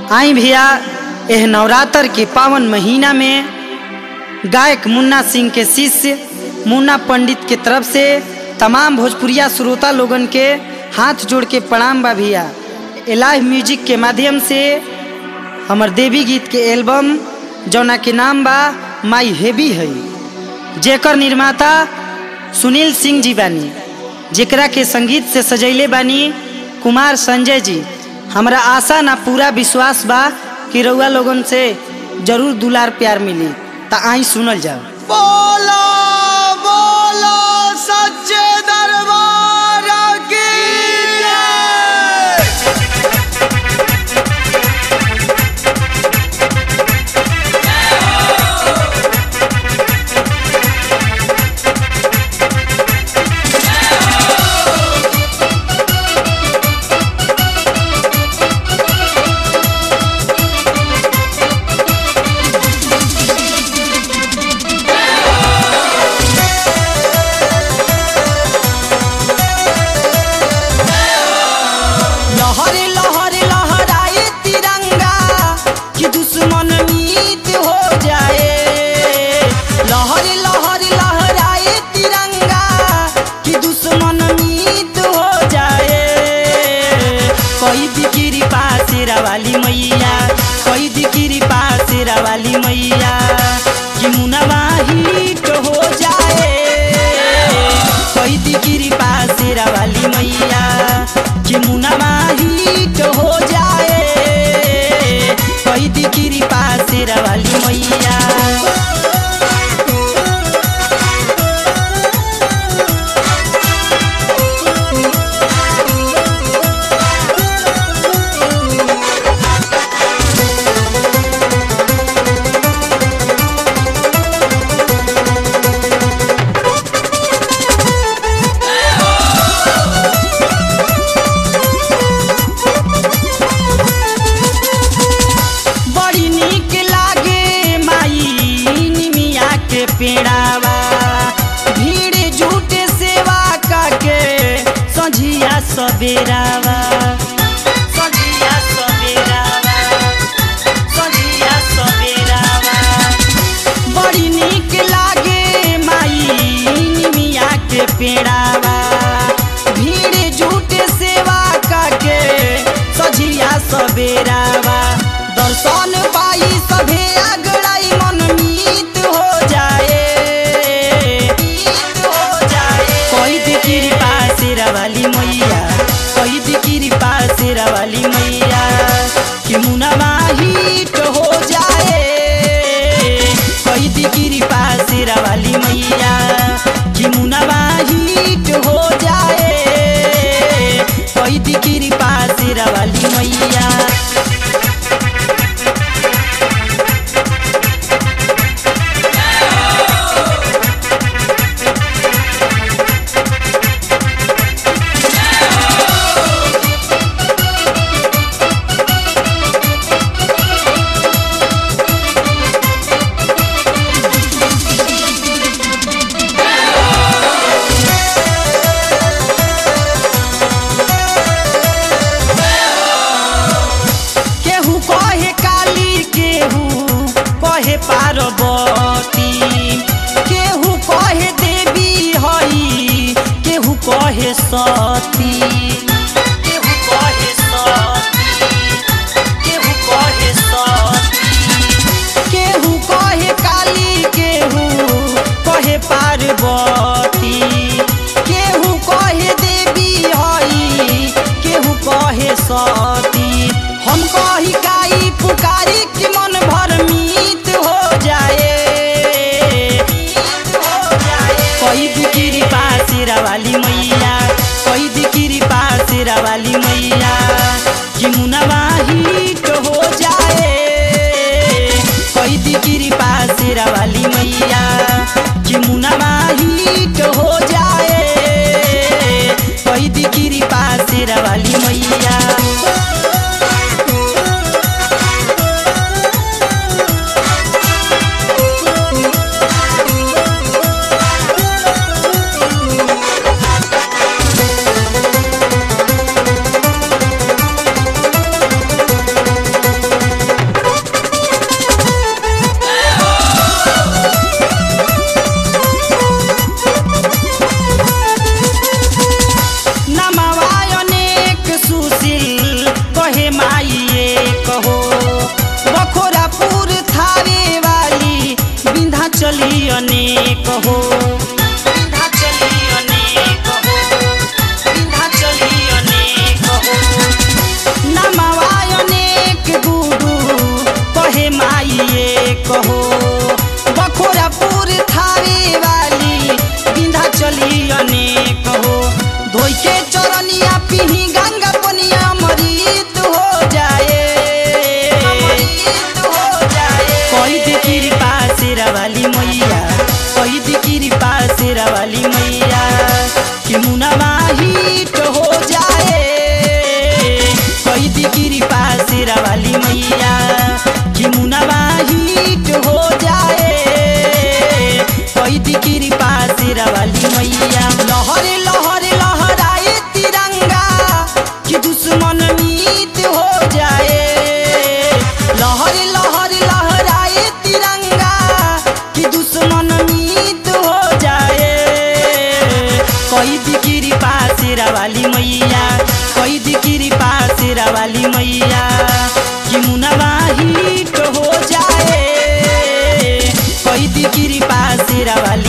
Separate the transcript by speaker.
Speaker 1: आई भैया एह नवरात्र के पावन महीना में गायक मुन्ना सिंह के शिष्य मुन्ना पंडित के तरफ से तमाम भोजपुरिया श्रोता लोगन के हाथ जोड़ के प्रणाम बा भैया लाइव म्यूजिक के माध्यम से हमर देवी गीत के एल्बम जौना के नाम बा माई हेवी है जेकर निर्माता सुनील सिंह जी बानी जेकरा के संगीत से सजैले बानी कुमार संजय जी हमरा आशा ना पूरा विश्वास बा कि रउआ लोगन से जरूर दुलार प्यार मिली ता आई सुनल जाओ
Speaker 2: बोलो बोलो सच्चे दरबार की जय
Speaker 1: लहरे लहरे लहराए तिरंगा कि दुश्मन मीत हो जाए लहरे लहरे लहराए तिरंगा कि दुश्मन मीत हो जाए कोई दिकिरी पासेरा वाली मैया कोई दिकिरी पासेरा वाली मैया कि मुनवा हिट हो जाए कोई दिकिरी पासेरा वाली मैया कि मुनवा हिट हो जाए कोई दिकिरी पासेरा वाली मैया बड़ी निक लागे माई निमिया के पेड़ावा भीड़ झूठे सेवा काके संझिया सबेरावा संझिया सबेरावा संझिया सबेरावा बड़ी निक लागे माई निमिया के पेड़ावा भीड़ झूठे सेवा काके सझिया सबेरावा दर्शन पाई सभे अगड़ाई मन मीत हो जाए मीत हो जाए कोई दिकिरी पासेरा वाली मैया कोई दिकिरी पासेरा वाली मैया कि मुनवा हिट हो जाए कोई दिकिरी पासेरा वाली मैया कि मुनवा हिट हो जाए कोई दिकिरी पासेरा वाली मैया केहू कहे काली केहू कहे पार्वती केहू कहे देवी हई केहू कहे सती केहू कहे सती केहू कहे सती केहू कहे काली केहू कहे पार्वती केहू कहे देवी हई केहू कहे सती हम कही काई पुकारी कि मन भर मीत हो जाए कोई दिकिरी पासेरा वाली मैया कोई दिकिरी पासेरा वाली मैया कि मुनवा हिट हो जाए कोई दिकिरी पासेरा वाली मैया कि मुनवा हिट हो जाए कोई दिकिरी पासेरा वाली मैया के चरनिया पिही गंगा पनिया अमृत हो जाए कोई दी कृपा शेरा वाली मैया कोई दी कृपा शेरा वाली मैया कि मुनवा हिट हो जाए कोई दी कृपा शेरा वाली मैया कि मुनवा हिट हो जाए कोई दी कृपा शेरा वाली मैया लहर लहर लहराए तिरंगा कि दुश्मन मीत हो जाए लहर लहर लहराए तिरंगा कि दुश्मन मीत हो जाए कोई दिकिरी पासेरा वाली मैया कोई दिकिरी पासेरा वाली मैया कि मुनवा हिट हो जाए कोई दिकिरी पासेरा वाली